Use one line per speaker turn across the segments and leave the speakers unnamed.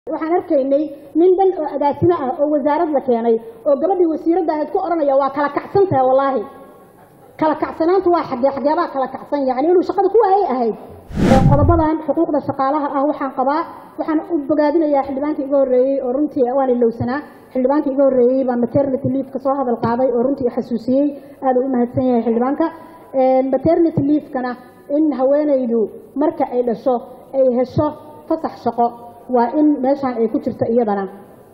waxaan arkaynay nin dhan oo agaasimo ah oo wasaarad la keenay oo gabadhii wasiiradda ahayd ku odhanaya waa kala kacsan tahay wallaahi kala kacsanaantu waa xagee xageebaa kala kacsan yacni inuu shaqada ku waayay ahayd qodobadan xuquuqda shaqaalaha ah waxaan qabaa waxaan u bogaadinayaa xildhibaankii iga horreeyey oo runtii waan ilowsanaa xildhibaankii iga horreeyey baa maternity leave ka soo hadal qaaday oo runtii xasuusiyey aad u mahadsan yahay xildhibaanka maternity leave-kana in haweenaydu marka ay dhasho ay hesho fasax shaqo waa in meeshaan ay ku jirto iyadana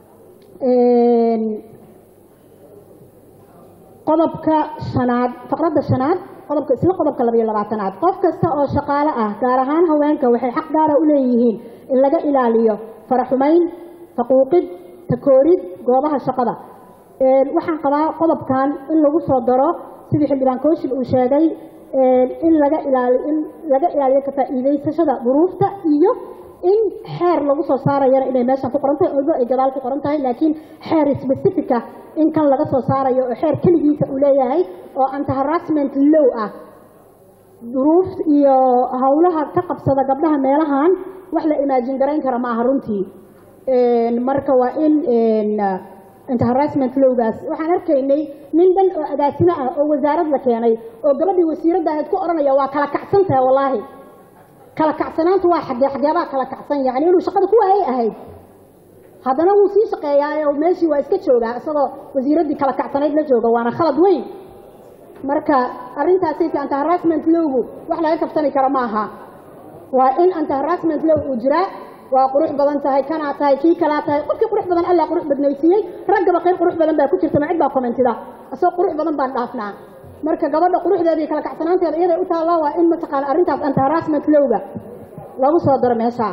qodobka shanaad faqradda shanaad qodobka isla qodobka labayo labaatanaad qof kasta oo shaqaale ah gaar ahaan haweenka waxay xaq gaara u leeyihiin in laga ilaaliyo faraxumayn faquuqid takoorid goobaha shaqada waxaan qabaa qodobkan in lagu soo daro sidii xildhibaan kooshin uu sheegay in laga ilaaliyo in laga ilaaliyo ka faa'iidaysashada duruufta iyo in xeer lagu soo saarayana inay meeshan ku qoran tahay olba ay gadaal ku qoran tahay laakiin xeer specifica in kan laga soo saarayo oo xeer keligiisa uu leeyahay oo anti harassment low ah duruuf iyo howlaha ka qabsada gabdhaha meelahan wax la imaajin garayn kara ma aha runtii marka waa in anti harassment lowgaas waxaan arkaynay nin dhan oo agaasimo ah oo wasaarad la keenay oo gabadhii wasiiradda ahayd ku odhanaya waa kala kacsan tahay wallaahi kala kacsanaantu waa xagee xageebaa kala kacsan yacni inuu shaqada ku waayay ahayd haddana wuu sii shaqeeyaa meeshii waa iska joogaa isagoo wasiiraddii kala kacsanayd la jooga waana khalad weyn marka arrintaasayta anti harassment lowgu wax laga kabsani karo ma aha waa in anti harassment low uu jiraa waa qurux badan tahay kanaa tahay kii kalaa tahay qofkii qurux badan allaa qurux badnaysiiyey raggaba qayb qurux badan baa ku jirta ma cid baa commentida isagoo qurux badan baan dhaafnaa marka gabadha quruxdeeda iyo kala kacsanaanteeda iyaday u taalla waa in mataqaana arrintaas anti harassment lowga lagu soo daro meeshaa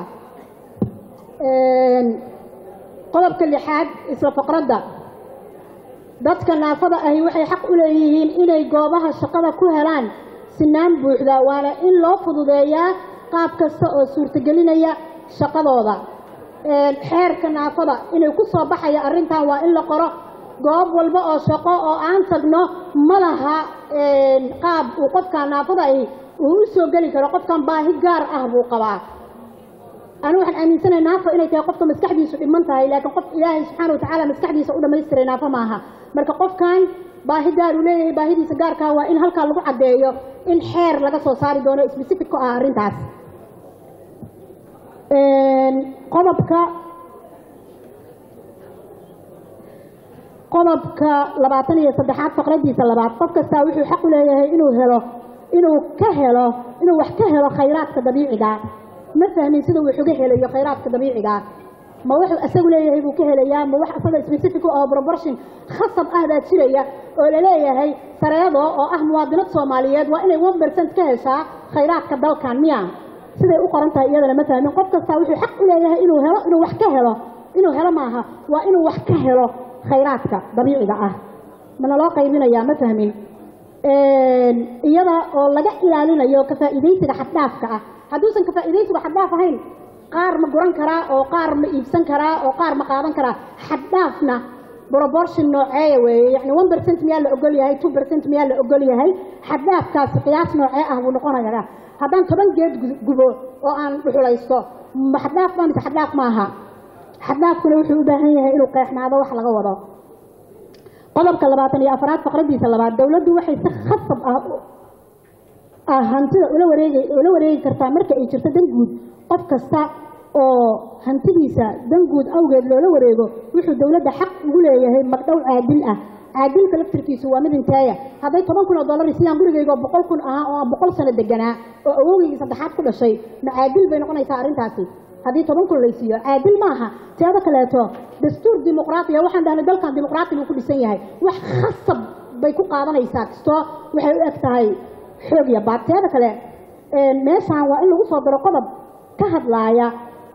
qodobka lixaad isla faqradda dadka naafada ahi waxay xaq u leeyihiin inay goobaha shaqada ku helaan sinaan buuxda waana in loo fududeeyaa qaab kasta oo suurtagelinaya shaqadooda xeerka naafada inay ku soo baxaya arrintan waa in la qoro goob walba oo shaqo oo aan tagno ma laha qaab uu qofkaan naafada ahi uu u soo geli karo qofkan baahi gaar ah buu qabaa anu waxaan aaminsanahay naafo inay tahay qofka maskaxdiisu dhiman tahay laakiin qof ilaahay subxaana watacaala maskaxdiisa u dhamaystiray naafo maaha marka qofkan baahi gaar uu leeyahay baahidiisa gaarkaa waa in halkaa lagu caddeeyo in xeer laga soo saari doono specific ku ah arrintaas qodobka qodobka labaatan iyo saddexaad faqradiisa labaad qof kastaa wuxuu xaq u leeyahay inuu helo inuu ka helo inuu wax ka helo khayraadka dabiiciga ma fahmin sida uu uga helayo khayraadka dabiiciga ma wuxuu isagu leeyahay buu ka helayaa ma wax isaga specific oo proportion khasab ah baa jiraya oo laleeyahay sareedo oo ah muwaadinad soomaaliyeed waa inay one percent ka heshaa khayraadka dalkan miya siday u qoran tahay iyadana ma fahmin qof kastaa wuxuu xaq u leeyahay inuu helo inuu wax ka helo inuu helo maaha waa inuu wax ka helo khayraadka dabiiciga ah mana loo qaybinayaa ma fahmin iyada oo laga ilaalinayo ka faa'iidaysiga xaddhaafka ah hadduusan ka faa'iidaysigu xaddhaaf ahayn qaar ma guran karaa oo qaar ma iibsan karaa oo qaar ma qaadan karaa xaddhaafna proportion nooceeya weeye yacni one percent miyaa la ogol yahay two percent miyaa la ogol yahay xaddaafkaasi qiyaas noocee ah buu noqonayaa haddaan toban geed gubo oo aan dhuxulaysto ma xaddaaf baa mise xaddaaf maaha xaddaafkuna wuxuu u baahan yahay inuu qeexnaado wax laga wado qodobka labaatan iyo afraad faqradiisa labaad dowladdu waxay si khasab ah ah hantida ula wareegi ula wareegi kartaa marka ay jirto dan guud qof kasta oo hantidiisa dan guud awgeed loola wareego wuxuu dowladda xaq ugu leeyahay magdhow caadil ah caadilka laftirkiisu waa mid inteeya hadday toban kun oo dollar sidaan gurigaygoo boqol kun ahaa oo aan boqol sano deganaa oo awowgaygii saddexaad ku dhashay ma caadil bay noqonaysaa arrintaasi haddii toban kun laysiiyo caadil maaha teeda kaleeto dastuur dimuqraatiya waxaan dhahnay dalkan dimuqraati buu ku dhisan yahay wax khasab bay ku qaadanaysaa kastoo waxay u eg tahay xoog iyo baad teeda kale meeshaan waa in lagu soo daro qodob ka hadlaaya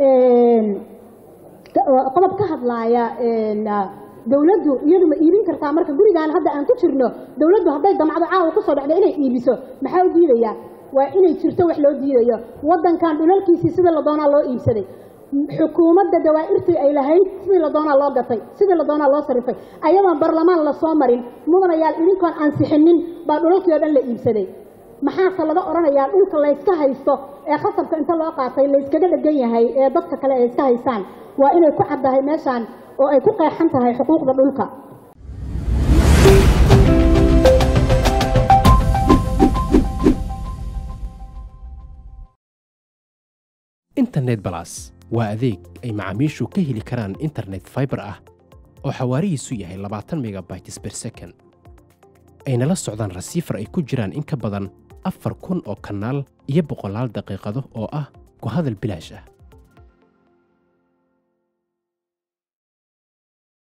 qodob ka hadlaaya dowladdu iyadu ma iibin kartaa marka gurigaan hadda aan ku jirno dowladdu hadday damcdo caawa kusoo dhacdo inay iibiso maxaa u diidaya waa inay jirto wax loo diidayo waddankan dhulalkiisii sidii la doonaa loo iibsaday xukuumadda dawaa'irtii ay lahayd sidii la doonaa loo gatay sidii la doonaa loo sarifay ayadoon barlamaan la soo marin mudanayaal idinkoon ansixinin baa dhulalkii oo dhan la iibsaday maxaase laga odhanayaa dhulka layska haysto ee khasabka inta loo qaatay layskaga dhegan yahay ee dadka kale ay iska haystaan waa inay ku caddahay meeshaan oo ay ku qeexan tahay xuquuqda dhulka
internet balas waa adeeg ay macaamiishu ka heli karaan internet fiber ah oo xawaarihiisu yahay labaatan megabytes per second ayna la socdaan rasiifar ay ku jiraan in ka badan afar kun oo kanaal iyo boqolaal daqiiqado oo ah ku hadal bilaash ah